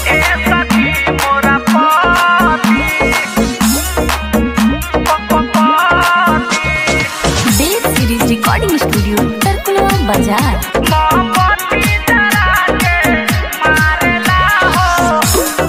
ए सखी मोरा पति Dev series recording studio Tarkulwa बाजार मोमबत्ती जरा के मारेला हो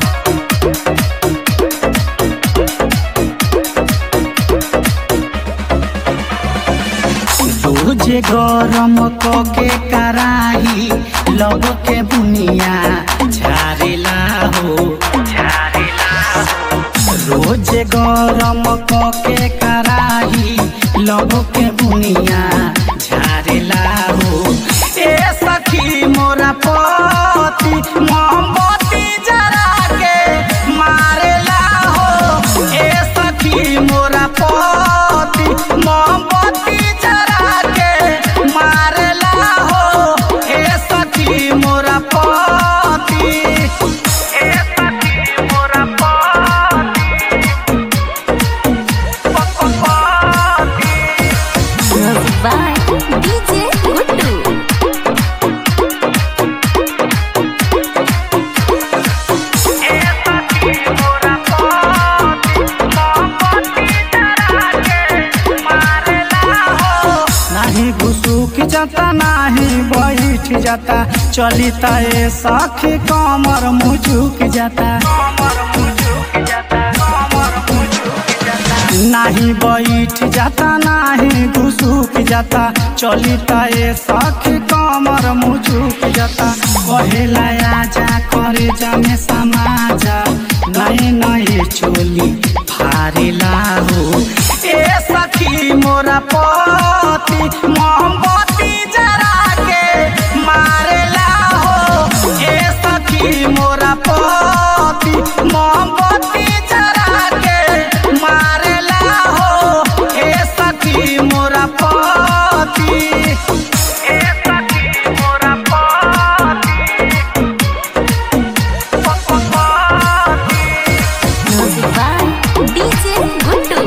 रोजे गरम के कराही लब के बुनिया झारेला हो झारेला हो रोजे गरम के कराही लब के बुनिया झारेला हो ए सखी मोरा पति मोमबत्ती जरा के मारेला हो ए सखी मोरा पति मोमबत्ती जरा के मारेला हो ए सखी मोरा पति ए सखी मोरा पति पति म्यूजिक बाय डीजे गुड्डू ए सखी मोरा पति मोमबत्ती जरा के मारेला हो नाही घुसुक जाता नाही बैठ जाता चली ए सखी कमर मुझुक जाता कमर मुझुक जाता कमर मुझुक जाता नाही बैठ जाता नाही घुसुक जाता चली ए सखी कमर मुझुक जाता कहेला आजा करे जामे समाजा नए नए चोली फारेला हो ए सखी मोरा पति मोमबत्ती जरा के मारेला हो ए सखी मोरा पति मोमबत्ती जरा के मारेला हो ए सखी मोरा पति ए सखी मोरा पति पति म्यूजिक बाय डीजे गुड्डू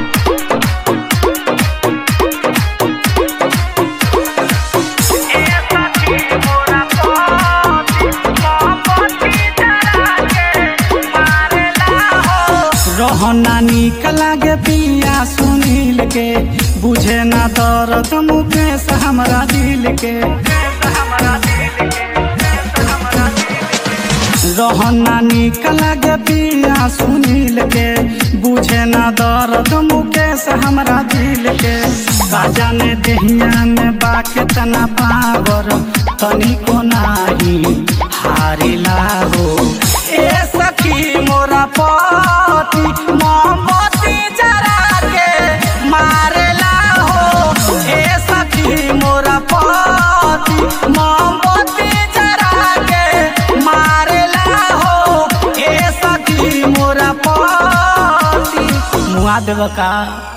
ए सखी मोरा पति मोमबत्ती जरा के मारेला हो रहना निक लागे पिया सुनील के बुझे ना दर्द मुकेश हमरा दिल के हमरा दिल के हमरा दिल रहना निक लागे पिया सुनील के बुझे ना दर्द मुकेश हमरा दिल के काजा ने देहिया में बा केतना पावर तनिको नाही हारिला हो ए सखी मोरा पति मोमबत्ती जरा के मारेला हो ए सखी मोरा पति मोमबत्ती जरा के मारेला हो ए सखी मोरा पति मुआ देव का